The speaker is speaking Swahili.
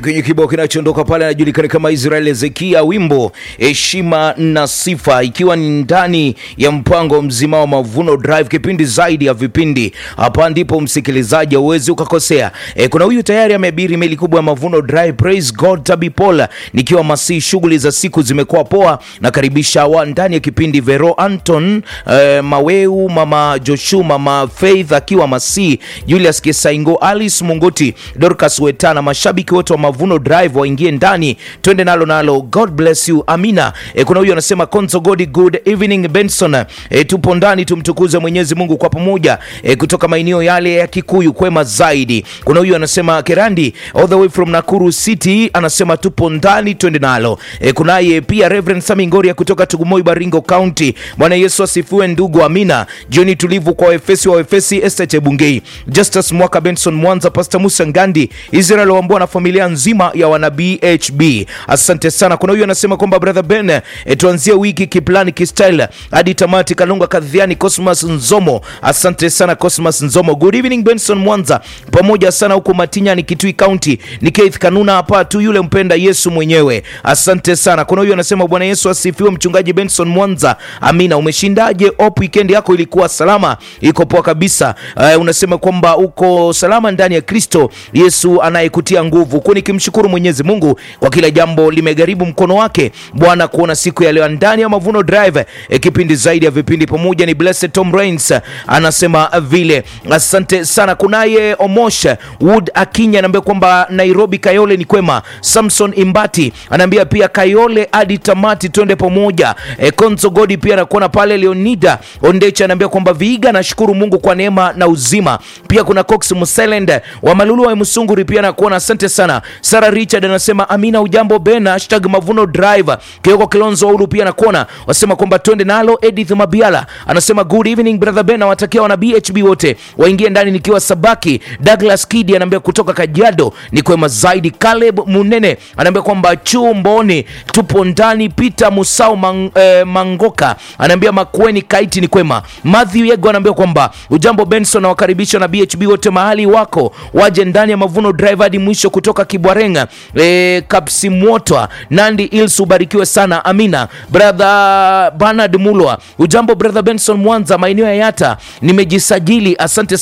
Kwenye kibao kinachoondoka pale anajulikana kama Israel Ezekia, wimbo heshima na sifa, ikiwa ni ndani ya mpango mzima wa Mavuno Drive, kipindi zaidi ya vipindi. Hapa ndipo msikilizaji hauwezi ukakosea. E, kuna huyu tayari ameabiri meli kubwa ya Mavuno Drive. Praise God Tabi Paul, nikiwa masi, shughuli za siku zimekuwa poa. Nakaribisha wa ndani ya kipindi Vero Anton, e, Maweu, mama Joshu, mama Faith akiwa masi, Julius Kisaingo, Alice Mungoti, Dorcas Wetana, mashabiki wote wa Mavuno Drive waingie ndani, twende nalo nalo. God bless you, amina. E, kuna huyu anasema Konzo Godi, good evening Benson. E, tupo ndani tumtukuze Mwenyezi Mungu kwa pamoja e, kutoka maeneo yale ya Kikuyu kwema zaidi. Kuna huyu anasema Kerandi all the way from Nakuru City, anasema tupo ndani, twende nalo. E, kunaye pia Reverend Sami Ngoria kutoka Tugumoi Baringo County. Bwana Yesu asifiwe ndugu, amina. Jioni tulivu kwa Efesi wa Efesi, Esther Chebungei, Justus Mwaka, Benson Mwanza, Pastor Musa Ngandi, Israel Wambua na familia nzima ya wana BHB. Asante sana. Kuna huyu anasema kwamba brother Ben, e, tuanzie wiki kiplani kistyle hadi tamati. Kalunga Kadhiani, Cosmas Nzomo, asante sana Cosmas Nzomo. Good evening Benson Mwanza, pamoja sana huko Matinya ni Kitui County. Ni Keith Kanuna hapa tu, yule mpenda Yesu mwenyewe. Asante sana. Kuna huyu anasema Bwana Yesu asifiwe, mchungaji Benson Mwanza. Amina. Umeshindaje? Op, weekend yako ilikuwa salama? Iko poa kabisa. Uh, unasema kwamba uko salama ndani ya Kristo Yesu anayekutia nguvu, huku nikimshukuru Mwenyezi Mungu kwa kila jambo limegharibu mkono wake Bwana kuona siku ya leo ndani ya Mavuno Drive e, kipindi zaidi ya vipindi pamoja ni Blessed Tom Rains anasema vile. Asante sana. Kunaye Omosh Wood Akinya anaambia kwamba Nairobi Kayole ni kwema. Samson Imbati anaambia pia Kayole hadi tamati twende pamoja. E, Konzo Godi pia anakuona pale. Leonida Ondecha anaambia kwamba Viiga, nashukuru Mungu kwa neema na uzima. Pia kuna Cox Muselend wa Malulu wa Musunguri pia anakuona, asante sana. Sara Richard anasema amina, ujambo Ben, hashtag Mavuno Drive. Kioko Kilonzo Uru pia anakuona, wasema kwamba twende nalo. Edith Mabiala anasema good evening brother Ben, nawatakia wana BHB wote waingie ndani nikiwa Sabaki. Douglas Kidi anaambia kutoka Kajiado ni kwema zaidi. Caleb Munene anaambia kwamba chumboni tupo ndani. Peter Musau mang, eh, Mangoka anaambia Makueni Kaiti ni kwema. Matthew Yego anaambia kwamba ujambo Benson, nawakaribisha na BHB wote mahali wako waje ndani ya Mavuno Drive hadi mwisho kutoka Kibwarenga e, Kapsimwotwa Nandi Ils, ubarikiwe sana amina. Brother Bernard Mulwa, ujambo brother Benson Mwanza, maeneo ya Yata nimejisajili, asante